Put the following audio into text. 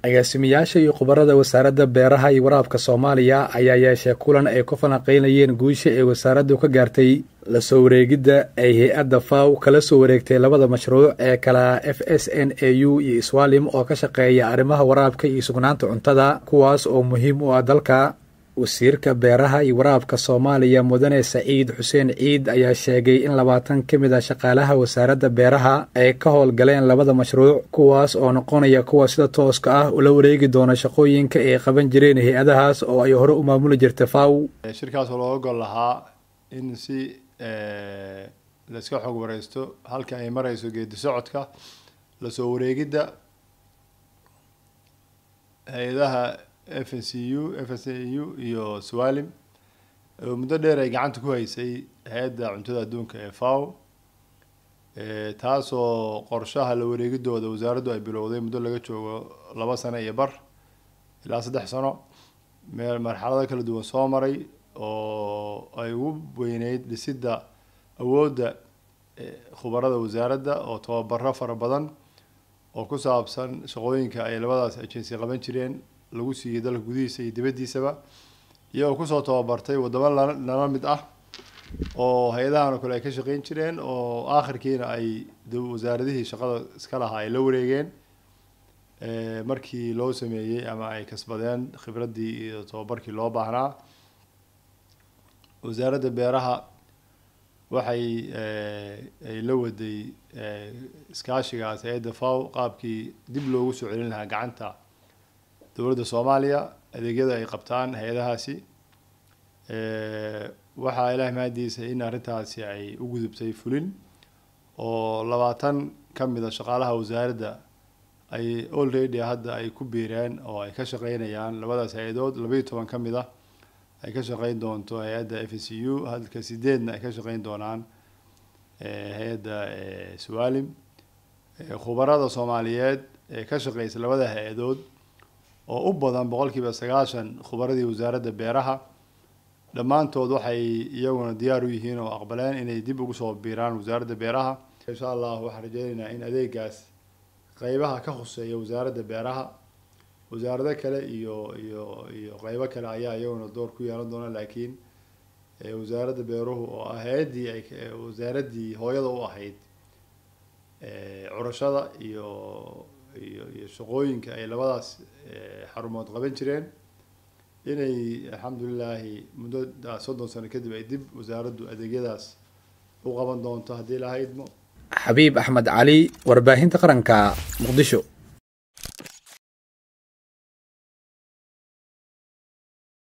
agaasimayaasha iyo khubarada wasaaradda beeraha iyo waraabka soomaaliya ayaa yeeshay kulan ay ku falanqaynayeen guusha ee wasaaraddu ka gaartay la soo wareegidda ay hay-adda faw kala soo wareegtay labada mashruuc ee kala f s n a u iyo iswaalim oo ka shaqeeya arrimaha waraabka iyo sugnaanta cuntada kuwaas oo muhiim u ah dalka wasiirka beeraha iyo waraabka soomaaliya mudane saciid xuseen ciid ayaa sheegay in labaatan ka mid a shaqaalaha wasaaradda beeraha ay ka howlgaleen labada mashruuc kuwaas oo noqonaya kuwa sida tooska ah ula wareegi doona shaqooyinka ay qaban jireen hay-adahaas oo ay hore u maamuli jirta faw shirkaas oo looga gol lahaa in si laiska xog wareysto halka ay mareyso geedi socodka lasoo wareegidda hay-adaha f n c u f s a u iyo swalim oo muddo dheer ay gacanta ku haysay hay-adda cuntada adduunka ee faw taasoo qorshaha la wareegidooda wasaaraddu ay bilowday muddo laga joogo laba sano iyo bar ilaa saddex sano meel marxalado kala duwan soo maray oo ay ugu weyneyd dhisidda awoodda khubarada wasaaradda oo tababaro fara badan oo ku saabsan shaqooyinka ay labadaas agency qaban jireen lagu siiyey dalka gudihiisa iyo dibaddiisaba iyagoo kusoo tababartay waddamo nala mid ah oo hay-adahan oo kale ay ka shaqeyn jireen oo aakhirkiina ay wasaaradihii shaqada iska lahaa ay la wareegeen markii loo sameeyey ama ay kasbadeen khibraddii iyo tababarkii loo baahnaa wasaaradda beeraha waxay ay la waday iskaashigaas hay-adda faw qaabkii dib loogu soo celin lahaa gacanta dowladda soomaaliya adeegyada ay qabtaan hay-adahaasi waxaa ilaah mahadiisa in arrintaasi ay u gudubtay fulin oo labaatan ka mid a shaqaalaha wasaaradda ay already hadda ay ku biireen oo ay ka shaqeynayaan labadaas hay-adood labaiyo toban ka mid ah ay ka shaqeyn doonto hay-adda f c u halka sideedna ay ka shaqeyn doonaan hay-adda swalim khubarada soomaaliyeed ee ka shaqeysa labada hay-adood oo u badan boqolkiiba sagaashan khubaradii wasaaradda beeraha dhammaantood waxay iyaguna diyaar u yihiin oo aqbaleen inay dib ugu soo biiraan wasaaradda beeraha insha allah waxaan rajeynaynaa in adeegaas qeybaha ka khuseeya wasaaradda beeraha wasaarado kale iyo iyo iyo qeybo kale ayaa iyaguna door ku yeelan doona laakiin wasaaradda beeruhu oo ah hay-addii ay wasaaraddii hooyada u ahayd curashada iyo iyo iyo shaqooyinka ay labadaas xarumood qaban jireen inay alxamdulilaahi muddo soddon sano kadib ay dib wasaaraddu adeegyadaas u qaban doonto haddii lahaydmo xabiib axmed cali warbaahinta qaranka muqdisho